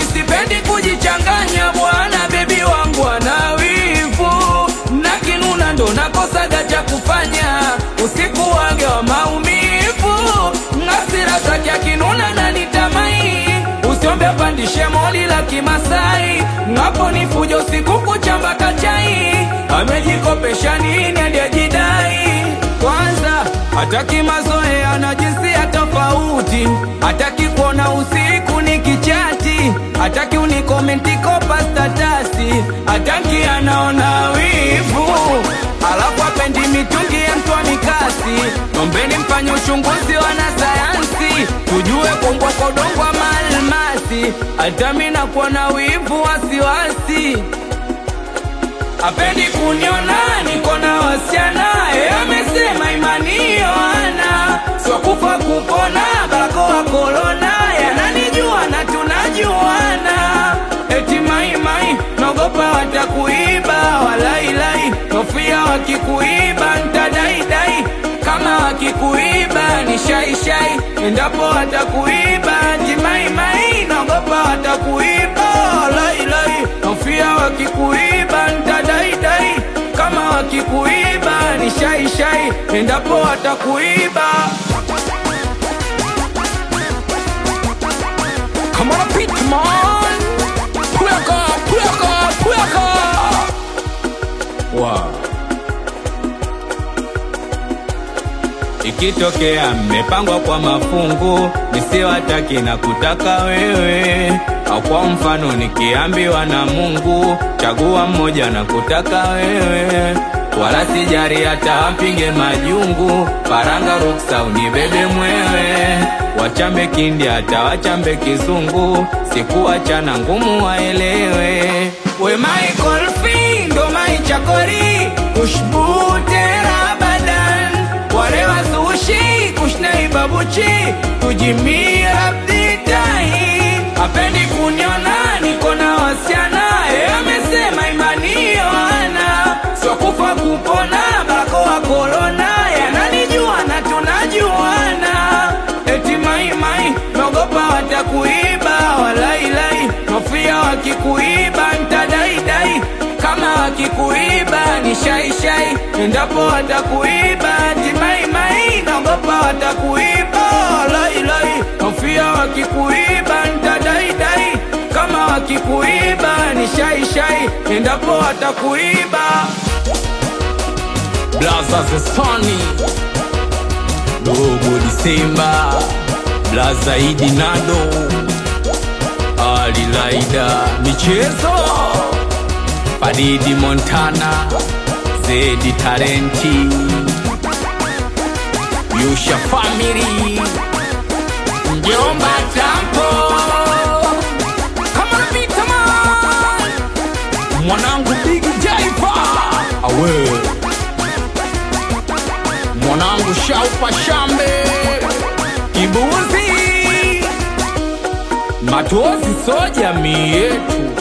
sipendi kujichanganya bwana, bebi wangu ana wivu na kinuna, ndo nakosaga cha kufanya usiku wage wa maumivu, ngasira zake akinuna na nitamai, usiombe pandishe moli la Kimasai, ngapo ni fujo usiku kuchamba kachai, amejikopesha nini hadi ajidai kwanza hataki mazoea na jinsia tofauti, hataki kuona usiku ni kichati, hataki unikomenti kopa statasi, hataki anaona wivu, alafu apendi mitungi ya mtwa mikasi. Ombeni mfanye uchunguzi wanasayansi, tujue kumbwa kwa udongo ama almasi, hata mi nakuwa na wivu wasiwasi apendi kuniona niko na wasichana e, amesema imani yoana sio kufa kupona barakoa korona yananijua na tunajuana eti maimai naogopa watakuiba walailai nofia wakikuiba ntadaidai kama wakikuiba ni shaishai endapo watakuiba timaimai naogopa watakuiba walailai nofia wakikuiba ntadaidai kama wakikuiba ni shaishai endapo watakuiba Come on, Pitman! Pweka, pweka, pweka! Wow. Ikitokea mmepangwa kwa mafungu, nisiwataki na kutaka wewe, au kwa mfano nikiambiwa na Mungu, chagua mmoja na kutaka wewe, wala sijari hata wapinge majungu, faranga ruksa unibebe mwewe, wachambe kindi hata wachambe kizungu, sikuachana ngumu waelewe, we Michael Findo maichakori ushbute rabadan wale wasushi kushnai babuchi kujimia abditai apendi kuniona niko na wasichana e, amesema imani yoana sio kufa kupona barakoa korona yananijua na tunajuana eti maimai naogopa watakuiba walailai nofia wakikuiba ntadaidai kama wakikuiba ni shaishai endapo watakuiba timaimai naogopa watakuiba lailai nofia wakikuiba ntadaidai kama wakikuiba ni shaishai endapo watakuiba blaza zesoni dogo disemba blaza idi nado alilaida michezo Faridi Montana, Zedi Tarenti, Yusha Family, Mjomba Tampo, Kamara Vitaman, mwanangu Big Jaifa, awe mwanangu Shaupa Shambe, Kibuzi, Matozi so jamii yetu